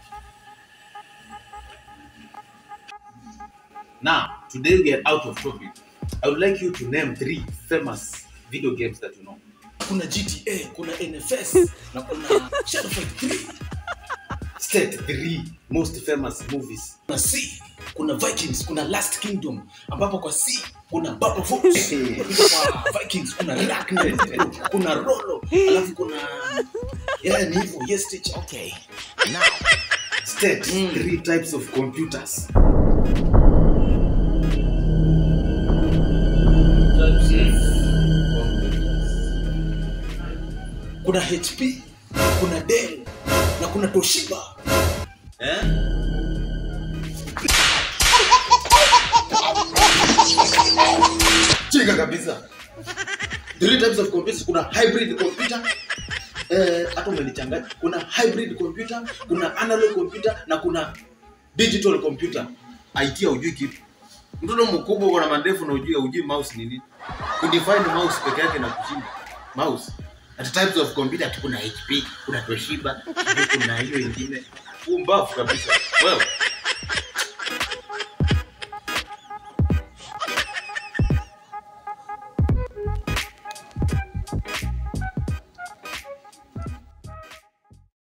Now, today we are out of topic. I would like you to name three famous video games that you know. kuna gta kuna nfs na kuna shadow fight 3 State three most famous movies. kuna c kuna vikings kuna last kingdom ambapo kwa c kuna Baba Fox. kwa vikings kuna Ragnar, kuna rolo alafu kuna yeah, ni hivyo yes teacher Okay. State Mm. three types of computers. kuna hp kuna dell na kuna toshiba Eh? Chinga kabisa. three types of computers kuna hybrid computer eh, hata umenichanganya kuna hybrid computer kuna analog computer na kuna digital computer IT hujui kitu. Mtoto mkubwa uko na mandefu na ujui hujui mouse ni nini. Kudefine mouse peke yake na kushinda. Mouse. At types of computer ati kuna HP, kuna Toshiba, sijui kuna hiyo ingine. Umbafu kabisa. Wewe.